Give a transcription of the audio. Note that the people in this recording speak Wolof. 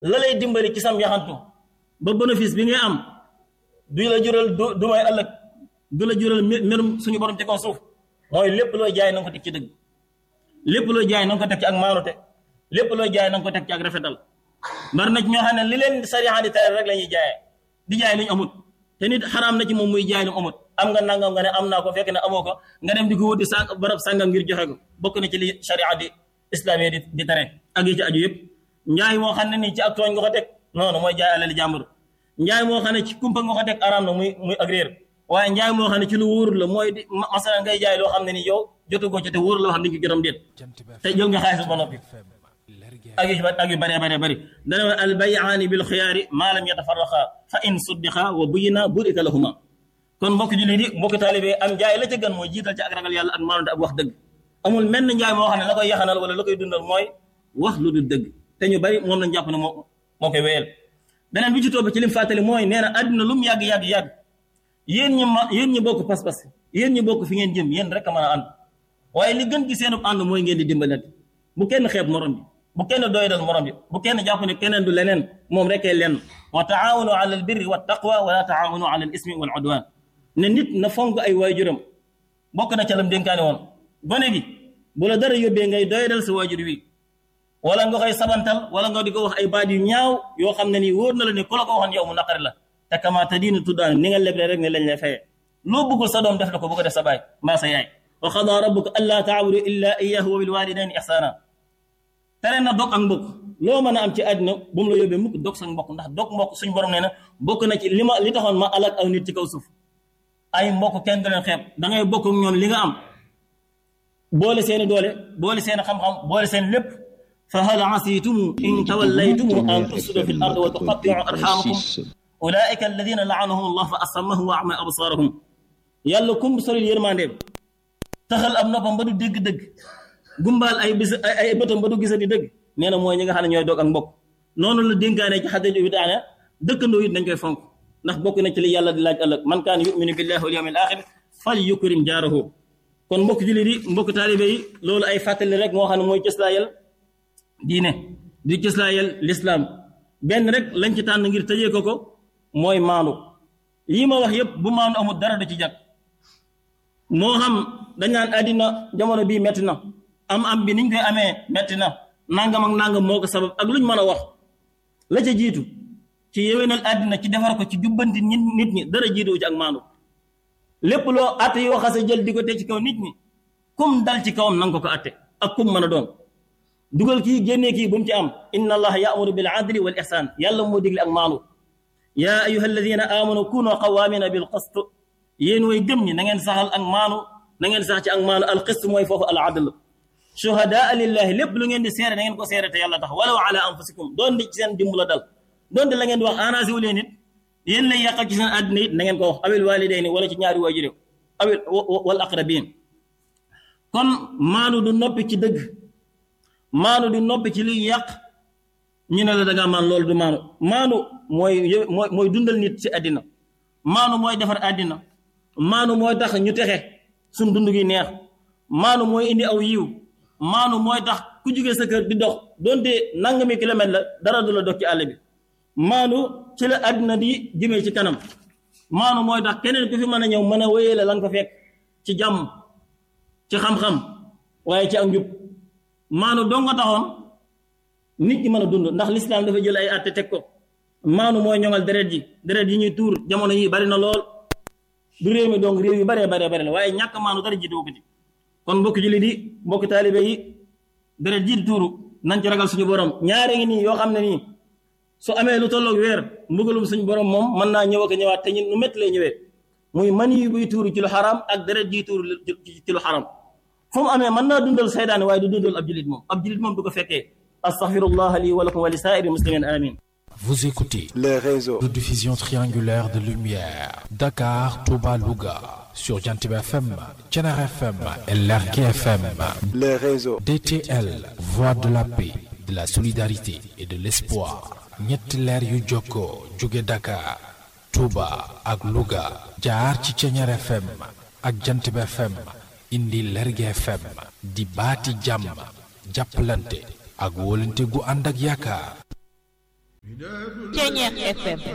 la lay dimbali ci sam yaxantu ba bénéfice bi ngay am du la jural du du may ëllëg du la jural merum suñu borom ci kaw suuf mooy lépp looy jaay na nga ko teg ci dëgg lépp looy jaay na nga ko teg ci ak maanute lépp looy jaay na nga ko teg ci ak rafetal bari na ci ñoo xam ne li leen sariya di tere rek la ñuy jaayee di jaay lu ñu amut te nit xaraam na ci moom muy jaay lu mu amut am nga nangam nga ne am naa ko fekk ne amoo ko nga dem di ko wuti sàng barab sàngam ngir joxe ko bokk na ci li sariya di islamiyya di di tere ak yi ci aju yëpp njaay moo xam ne nii ci ak tooñ nga ko teg noonu mooy jaay alali jàmbur njaay moo xam ne ci kumpa nga ko teg araam na muy muy ak réer waaye njaay moo xam ne ci lu wóorul la mooy di masala ngay jaay loo xam ne ni yow jotu ko ci te wóorul loo xam ne ni ko jotam déet te jël nga xaalis ba noppi ak yu ak yu bëree bëree bëri dana wa al bayaani bil xiyaari maa lam yatafarraqa fa in suddiqa wa buyina burika lahuma kon mbokk jullit yi mbokk taalibe am njaay la ca gën mooy jiital ci ak ragal yàlla ak maanute ak wax dëgg amul menn njaay moo xam ne la koy yaxanal wala la koy dundal mooy wax lu du dëgg te ñu bari moom lañ jàpp ne moo moo koy wéyal beneen bi ci topp ci lim fàttali mooy nee na àddina lu mu yàgg yàgg yàgg yéen ñi ma yéen ñi bokk pas-pas yéen ñi bokk fi ngeen jëm yéen rek a mën a ànd waaye li gën ci seen ànd mooy ngeen di dimbalante bu kenn xeeb morom bi bu kenn doydal morom bi bu kenn jàpp ne keneen du leneen moom rekkee lenn wa taawanu ala al birri wa taqwa wala taawanu ala al ismi wal udwan ne nit na fonk ay waajuram bokk na ca lam dénkaane woon gone gi bu la dara yóbbee ngay doydal sa waajur wi wala nga koy sabantal wala nga di ko wax ay baat yu ñaaw yoo xam ne nii wóor na la ne ku la ko waxoon yow mu naqari la te kama te diina tuddaan ni nga leble rek ne lañ lay fayee loo bëggul sa doom def la ko bu ko def sa baay mbaa sa yaay wa xadaa rabbuka allaa taabudu illa iyyahu wa bil walidayni ihsana tere na dog ak mbokk loo mën a am ci àddina bu mu la yóbbee mukk dog sa mbokk ndax dog mbokk suñ borom nee na bokk na ci li ma li taxoon ma alak aw nit ci kaw suuf ay mbokk kenn du leen xeeb da ngay bokk ak ñoom li nga am boole seeni doole boole seeni xam-xam boole seen lépp fa hal asitum in tawallaytum an tufsidu fi l ard wa tuqatti'u arhamakum ulaika alladina laanahum allah fa asammahum wa ama absarahum yàlla kum soril yërmandeem taxal am noppam ba du dégg-dëgg gumbaal ay bis ay bëtam ba du gisati dëgg nee na mooy ñi nga xam ne ñooy doog ak mbokk noonu la dénkaane ci xadda bi daane dëkkandoo it dañ koy fonk ndax bokk na ci li yàlla di laaj ëllëg man kaan yuminu billahi wal yawmil axir fal yukrim jaarahu kon mbokk jullit yi mbokk taalibe yi loolu ay fàttali rek moo xam ne mooy cëslaayal diine di cëslaayal lislaam benn rek lañ ci tànn ngir tëjee ko ko mooy maandu lii ma wax yëpp bu maandu amul dara du ci jag moo xam dañ naan àddina jamono bii metti na am am bi niñ koy amee metti na nangam ak nangam moo ko sabab ak luñ mën a wax la ca jiitu ci yewenal àddina ci defar ko ci jubbanti nit ñi dara jiituwu ci ak maandu lépp loo atte yoo xase jël di ko teg ci kaw nit ñi kum dal ci kawam nanga ko ko atte ak kum mën a doon dugal kii génnee kii bu mu ci am inna allaha yaamuru bil adli wal ihsan yàlla moo digle ak maandu yaa ayuha alladina amanu kunu qawamina bil qist yéen way gëm ñi na ngeen saxal ak maanu na ngeen sax ci ak maanu al qist mooy foofu al adl shuhadaa lillahi lépp lu ngeen di seere na ngeen ko seere te yàlla tax walaw ala anfusikum doon di ci seen dimb la dal doon di la ngeen di wax anasi wu leen it yéen lay yàqal ci seen àddina it na ngeen ko wax awil walidayni wala ci ñaari waajur awil wal aqrabin kon maanu du noppi ci dëgg maanu du noppi ci liy yàq ñu ne la da ngaa maan loolu du maanu maanu mooy mooy mooy dundal nit ci àddina maanu mooy defar àddina maanu mooy tax ñu texe suñ dund gi neex maanu mooy indi aw yiw maanu mooy tax ku jógee sa kër di dox donte nangami kilomètre la dara du la dox ci àll bi maanu ci la àddina di jëmee ci kanam maanu mooy tax keneen ku fi mën a ñëw mën a wéyee la la nga ko fekk ci jàmm ci xam-xam waaye ci ak njub maanu doo nga taxoon nit ñi mën a dund ndax lislaam dafa jël ay àtte teg ko maanu mooy ñoŋal deret ji deret yi ñuy tuur jamono yi bari na lool du réew mi donc réew yu baree baree bari la waaye ñàkk maanu dara jiitu ko ci kon mbokk jullit yi mbokk taalibe yi deret ji di tuuru nañ ci ragal suñu borom ñaare ngi nii yoo xam ne nii su amee lu tolloog weer mbugalum suñu borom moom mën naa ñëw ak ñëwaat te ñun nu métti lay ñëwee muy man yi buy tuuru ci lu xaram ak deret ji tuuru ci lu xaram fu mu amee mën naa dundal saydaane waaye du dundal ab jullit moom ab jullit moom du ko fekkee astaghfirullah li wa lakum wa li saa'iri muslimin amin Vous écoutez les réseaux de diffusion triangulaire de lumière Dakar, Touba, Louga sur Jantib FM, Thiénare FM et Lergui FM. les réseaux DTL, voix de la paix, de la solidarité et de l'espoir. ñetti leer yu jokkoo jóge Dakar, Touba ak Louga jaar ci Thiénare FM ak Jantib FM indi Lergui FM di baati jàmm jàppalante ak wóolante gu ànd ak yaakaar Ceñeex FM